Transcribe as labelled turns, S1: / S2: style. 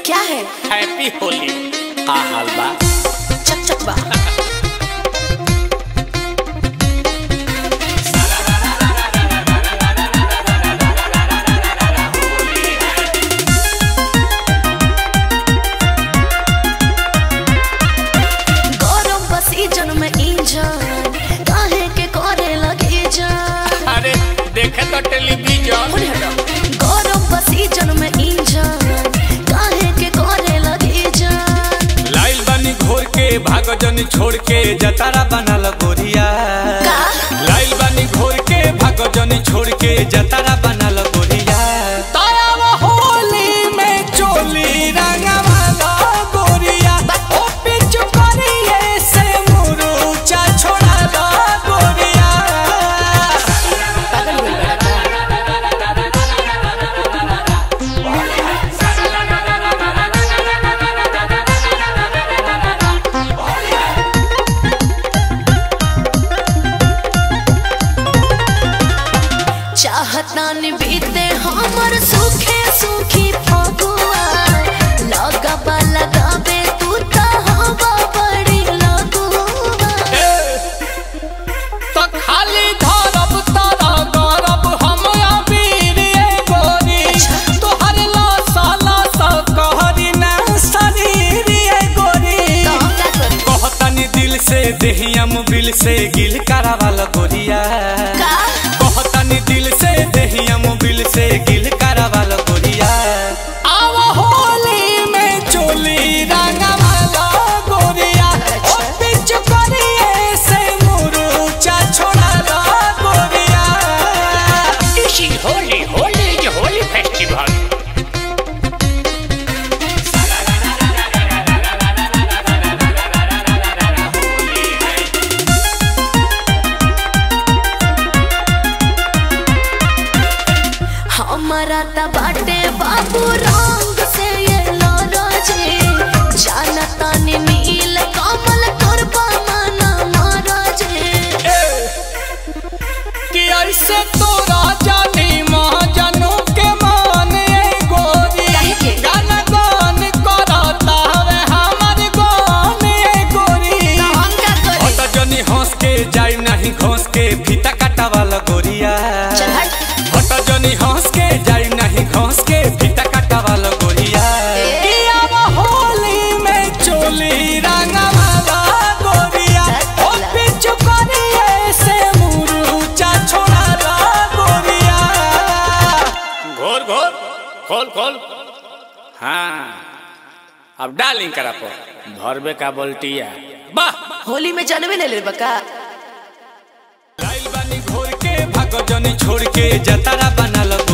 S1: क्या है
S2: हैप्पी होली आ हाल बा
S1: चक चक बा गरम बसी जन में इंजन काहे के करे लगे जान
S2: अरे देखे तो टेलीविजन
S1: होने हटो गरम बसी जन में इंजन काहे के करे लगे जान
S2: लाइल बानी घोर के भागो जनी छोड़ के जतारा बनल गोरिया
S1: का
S2: लाइल बानी घोर के भागो जनी छोड़ के जतारा बनल गोरिया तारा होली में चोली रंगवाला गोरिया ओ पिचु करिए से मुरुचा छोड़ाला गोरिया
S1: पागल हो गया चाहता न बीते हमर सुखे सुखी फगुआ लगबा लगाबे तू त हवा बड़ी लगुआ
S2: तो खाली धरब तारा गरब हम अबीर ए गोरी तोहर लासा लासा कहरी ना शरीर ए गोरी
S1: तो हम का करी
S2: कहतनी दिल से देहिया मुबिल से गिल करावाल गोरिया
S1: का
S2: कहतनी दिल से देहिया मुबिल से गिल करावाल गोरिया आव होली में चोली रंगवाला गोरिया ओ पिच करिए से मुरुचा छोड़ाला गोरिया
S3: This is holy, holy is a holy festival.
S1: हमारा त बाटे बाबू रंग से ये लरजे जानता ने नील कमल करबा मना मरजे
S2: कि ऐसे तोरा जानी महाजनों के मान ए गोरी
S1: काहे के?
S2: गान गान करता हवे हमर गान ए गोरी
S1: तो हम का करी
S2: हट जनी हंस के जाई नहीं घोंस के फीता काटा वाला गोरिया
S1: चल हट
S2: हट जनी हंस के जाई नहीं घोंस के फीता काटा वाला गोरिया
S1: ए।
S2: कि अब होली में चोली रंगवाला गोरिया ओ
S1: चल।
S2: पिचु करिए से मुरुचा छोड़ाला गोरिया
S3: घोर घोर खोल खोल हाँ अब डालिंग करा पर भरबे का बोल्टिया
S2: वाह
S1: होली में जानवे ले ले बका
S2: लाइल बानी घोर के भागो जनी छोड़ के जतारा बनल